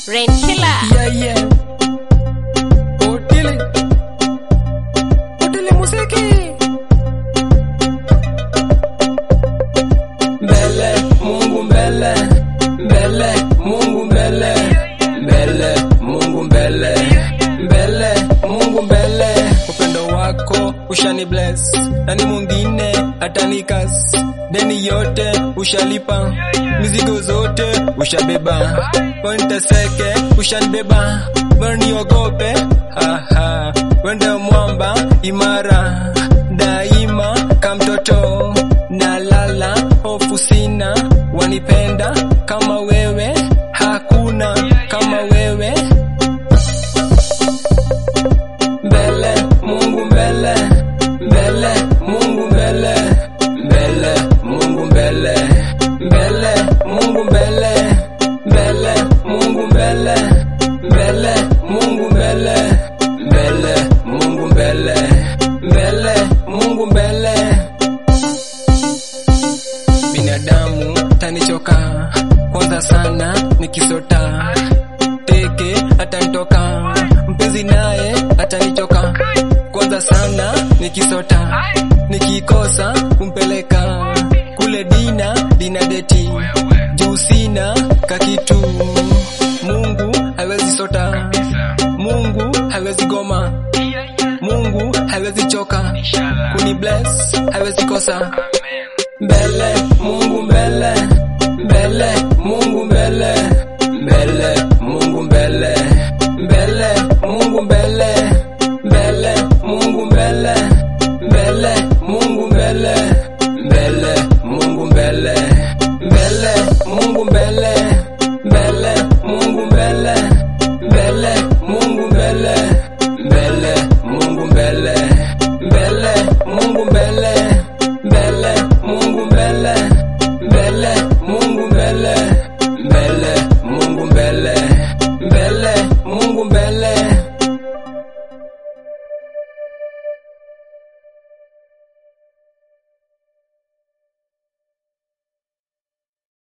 Rain Killer. Yeah, yeah. Otile. Otile muziki. Mbele, Mungu mbele. Mbele, Mungu mbele. Mbele, Mungu mbele. Mbele, Mungu mbele. Upendo wako ushani bless. Nani mwingine atanikas. Deni yote ushalipa. Mizigo zote ushabeba. Wenteseke ushanibeba. Waniogope. Aha. Wende mwamba imara. Daima kamtoto. Nalala hofu sina. Wanipenda kama wewe. Hakuna kama wewe. Mbele, Mungu mbele. Mbele, Mungu mbele. Mbele, Mungu mbele. Mbele, Mungu mbele. Mbele, Mungu mbele. Mbele, Mungu mbele. Mbele, Mungu mbele. Mbele, Mungu mbele. Binadamu tanichoka kwanza sana nikisota teke atanitoka mpenzi naye atanichoka kwanza sana nikisota nikikosa kumpeleka kule dina dina deti juu sina